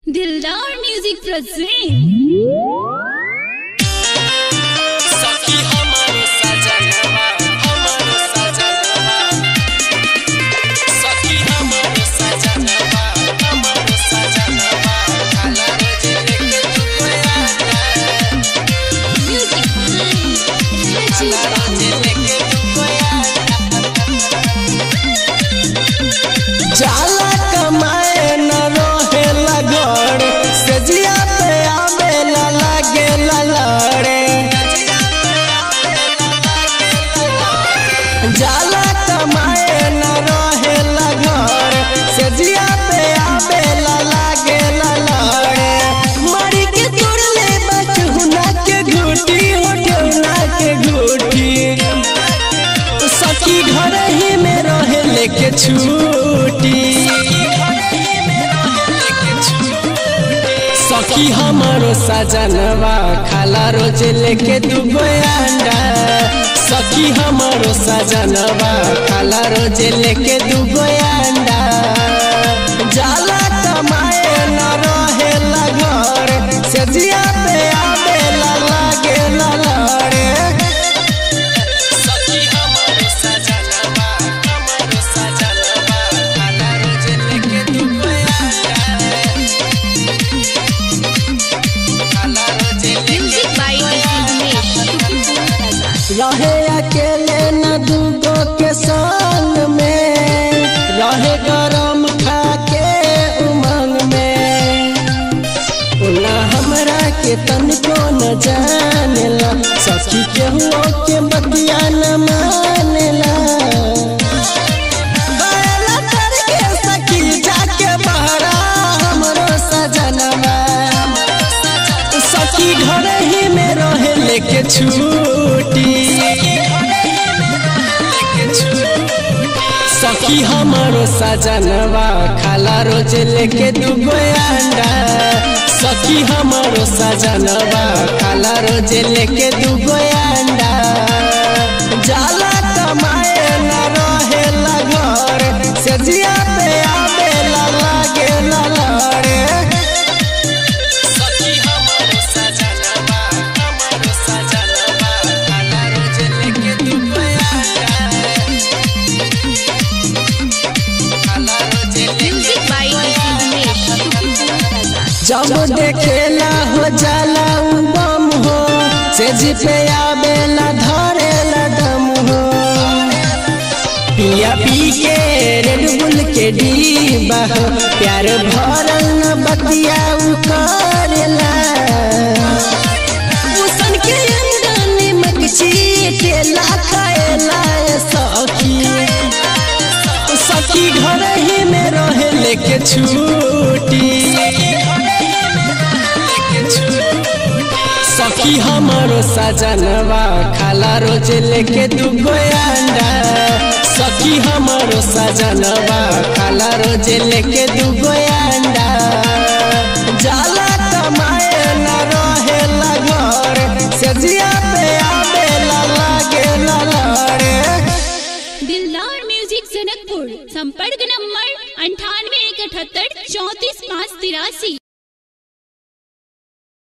दिलदार music present सखी हमारो सजनवा हमारो सजनवा सखी हमारो सजनवा हमारो सजनवा काला रोज लेके तू गया म्यूजिक काला रोज लेके तू गया जाला कमाए न रोहे लगड़ सजिया पे आवे ला लागे ला लड़े जाला कमाए न रोहे लगड़ सजिया पे आवे ला लागे ला लड़े मरी के तोड़ ले बचहुना के घूटी होठौना के घूटी सखी घर ही में रहे लेके छूटी सखी हमारो सजनवा खाला रोज लेके दुगो अंडा सखी हमारो सजनवा खाला रोज लेके दुगो अंडा जाला कमाए न रहे घर से जिया पे आवे ला लागे ला लड़े सखी हमारो सजनवा हमारो सजनवा काला रोज लेके तू गया काला रोज लेके म्यूजिक बाय दिनेश रहे अकेले न दूगो के संग में रहे गरम खा के उमंग में ना हमरा के तनिको न जानेला सखी के हुओ के बतिया न मानेला गएला तर के सखी जाके बहरा हमरो सजनवा सखी घर ही में रहे लेके छूटी सखी हमारो सजनवा खाला रोज लेके दुगो अंडा सखी हमारो सजनवा खाला रोज लेके दुगो अंडा जाला कमाए न रहे घर से जिया पे आवे ला लागे ला लड़े सखी हमारो सजनवा हमारो सजनवा काला रोज लेके दुगो काला रोज लेके म्यूजिक बाय दिनेश जब देखेला हो जाला उ बम हो से जी पे आवेला धरेला दम हो पिया पी के रेड बुल के डीबा हो प्यार भरल न बतिया उ करेला उसन के अंदर निमक चीटेला खाएला सखी सखी घर ही में रहे लेके छूटी सखी हमारो सजनवा खाला रोज लेके दुगो अंडा सखी हमारो सजनवा खाला रोज लेके दुगो अंडा जाला कमाए न रहे घर से जिया पे आवे ला लागे ला लड़े दिलदार म्यूजिक जनकपुर संपर्क नंबर अंठानवे एक अठहत्तर चौतीस पाँच तिरासी